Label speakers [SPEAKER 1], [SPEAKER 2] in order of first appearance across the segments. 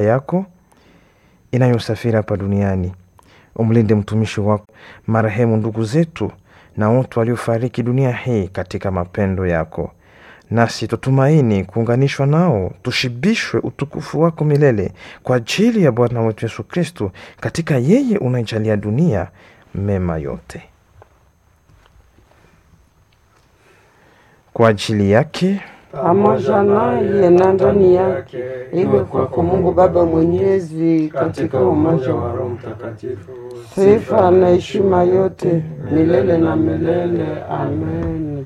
[SPEAKER 1] yako inayosafiri hapa duniani. Umlinde mtumishi wako, marehemu ndugu zetu na wote waliofariki dunia hii katika mapendo yako, nasi tutumaini kuunganishwa nao, tushibishwe utukufu wako milele kwa ajili ya Bwana wetu Yesu Kristo, katika yeye unaijalia dunia mema yote. Kwa ajili yake
[SPEAKER 2] pamoja naye na ndani yake, iwe kwako Mungu Baba Mwenyezi, katika umoja wa Roho
[SPEAKER 3] Mtakatifu,
[SPEAKER 2] sifa na heshima yote milele na milele. Amen.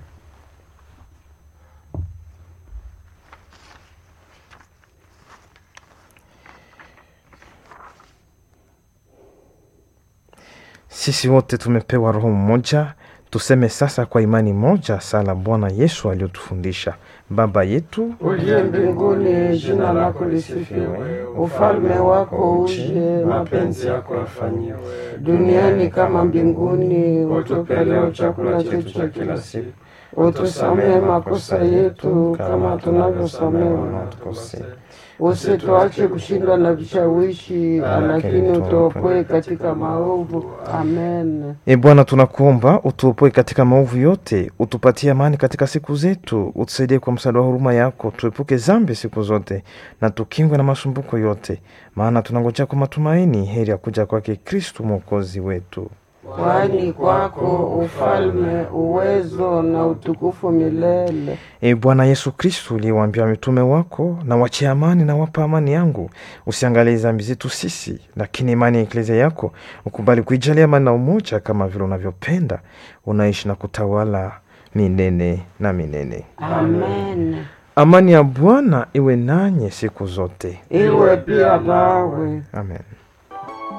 [SPEAKER 1] Sisi wote tumepewa Roho mmoja, tuseme sasa kwa imani moja sala Bwana Yesu aliyotufundisha: Baba yetu
[SPEAKER 2] uliye mbinguni, jina lako lisifiwe, ufalme wako uje,
[SPEAKER 3] mapenzi yako yafanyiwe
[SPEAKER 2] duniani kama mbinguni. Utupe leo chakula chetu cha kila siku, utusamehe makosa yetu kama tunavyosamehe wanaotukosea, usituache kushindwa na vishawishi, lakini utuopoe katika maovu. Amen.
[SPEAKER 1] E Bwana, tunakuomba utuopoe katika maovu yote, utupatie amani katika siku zetu, utusaidie kwa msaada wa huruma yako, tuepuke zambi siku zote na tukingwe na masumbuko yote, maana tunangojea kwa matumaini heri ya kuja kwake Kristu mwokozi wetu.
[SPEAKER 2] Kwani kwako ufalme, uwezo na utukufu milele.
[SPEAKER 1] E Bwana Yesu Kristu, uliyewaambia mitume wako, na wachia amani na wapa amani yangu, usiangalie dhambi zetu sisi, lakini imani ya eklezia yako ukubali kuijalia amani na umoja, kama vile unavyopenda, unaishi na kutawala milele na milele.
[SPEAKER 2] Amen.
[SPEAKER 1] Amani ya Bwana iwe nanye siku zote.
[SPEAKER 2] Iwe pia nawe.
[SPEAKER 1] Amen.